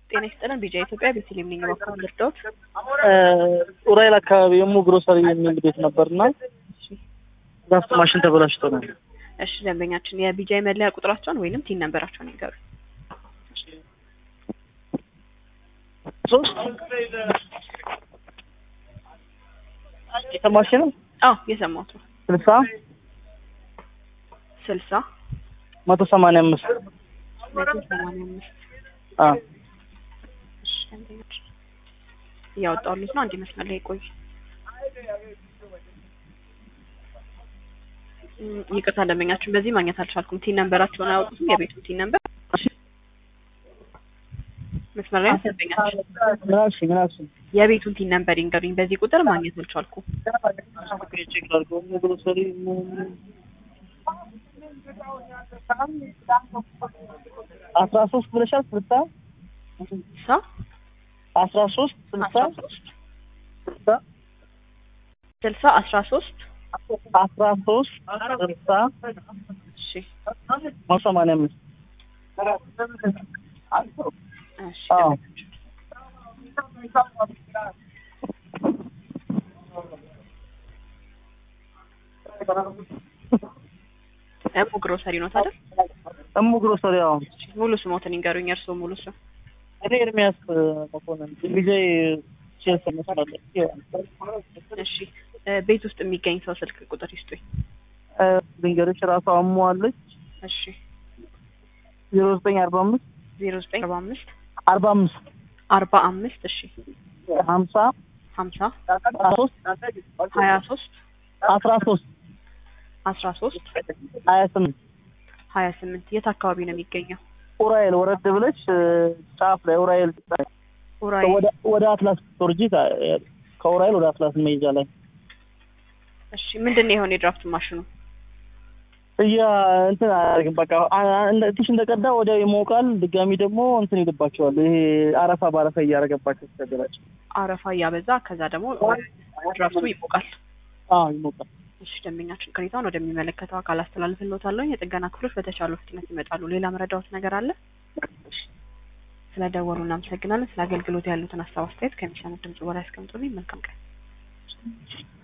ጤና ይስጥልን። ቢጃ ኢትዮጵያ ቤተልሔም ነኝ። እባክዎ ልርዳዎት? ኡራኤል አካባቢ የሙ ግሮሰሪ የሚል ቤት ነበርና ዛፍት ማሽን ተበላሽቶ ነው። እሺ ደንበኛችን የቢጃይ መለያ ቁጥራቸውን ወይንም ቲን ነንበራቸውን ይንገሩ። ሶስት የሰማሽ ነው አዎ የሰማሁት ነው። ስልሳ ስልሳ መቶ ሰማንያ አምስት መቶ ሰማንያ አምስት አዎ እሺ ደንበኛችን እያወጣሁልዎት ነው። አንድ መስመር ላይ ቆዩ። እም፣ ይቅርታ ደንበኛችን በዚህ ማግኘት አልቻልኩም። ቲን ነንበራቸውን አያወጡትም? የቤቱን ቲን ነንበር መስመር ላይ ነው ደንበኛችን። ምን አልሽ ምን አልሽ የቤቱን ቲን ነንበር ይንገሩኝ። በዚህ ቁጥር ማግኘት አልቻልኩም። ቼክ ላድርገው የሙ ግሮሰሪ አስራ ሶስት ብለሻል ስልሳ ሳ አስራ ሶስት ስልሳ አስራ ሶስት ስልሳ ስልሳ አስራ ሶስት አስራ ሶስት ስልሳ እሺ መቶ ሰማንያ አምስት እሺ አዎ። ደንበኛችን እሙ ግሮሰሪ ነው ታዲያ? እሙ ግሮሰሪ አዎ ሙሉ ስሞትን ይንገሩኝ። እርስዎ ሙሉ ስም? እኔ ኤርሚያስ መኮንን ጊዜ ቼልሲ መስላለሁ እሺ እ ቤት ውስጥ የሚገኝ ሰው ስልክ ቁጥር ይስጡኝ። ድንገሮች ራሷ አሟዋለች እሺ ዜሮ ዘጠኝ አርባ አምስት ዜሮ ዘጠኝ አርባ አምስት አርባ አምስት አርባ አምስት እሺ ሀምሳ ሀምሳ አስራ ሶስት ሀያ ሶስት አስራ ሶስት አስራ ሶስት ሀያ ስምንት ሀያ ስምንት የት አካባቢ ነው የሚገኘው? ኡራኤል ወረድ ብለች ጫፍ ላይ ኡራኤል ኡራኤል ወደ- ወደ አትላስ ቶርጂ ከኡራኤል ወደ አትላስ መሄጃ ላይ እሺ ምንድን ነው የሆነ የድራፍት ማሽኑ? እያ እንትን አያደርግም በቃ አ- እንደ- ትንሽ እንደቀዳ ወዲያው ይሞቃል። ድጋሚ ደግሞ እንትን ይልባቸዋል። ይሄ አረፋ በአረፋ እያደረገባቸው ተገላቸው። አረፋ እያበዛ ከዛ ደግሞ ድራፍቱ ይሞቃል። አዎ ይሞቃል። እሺ ደንበኛችን ቅሬታውን ወደሚመለከተው አካል አስተላልፍልዎታለሁ። የጥገና ክፍሎች በተቻለው ፍጥነት ይመጣሉ። ሌላ መረዳዎት ነገር አለ? ስለደወሉ እናመሰግናለን። ስለ አገልግሎት ያሉትን ሀሳብ አስተያየት ከሚሰሙት ድምጽ በላይ አስቀምጡልኝ። መልካም ቀን።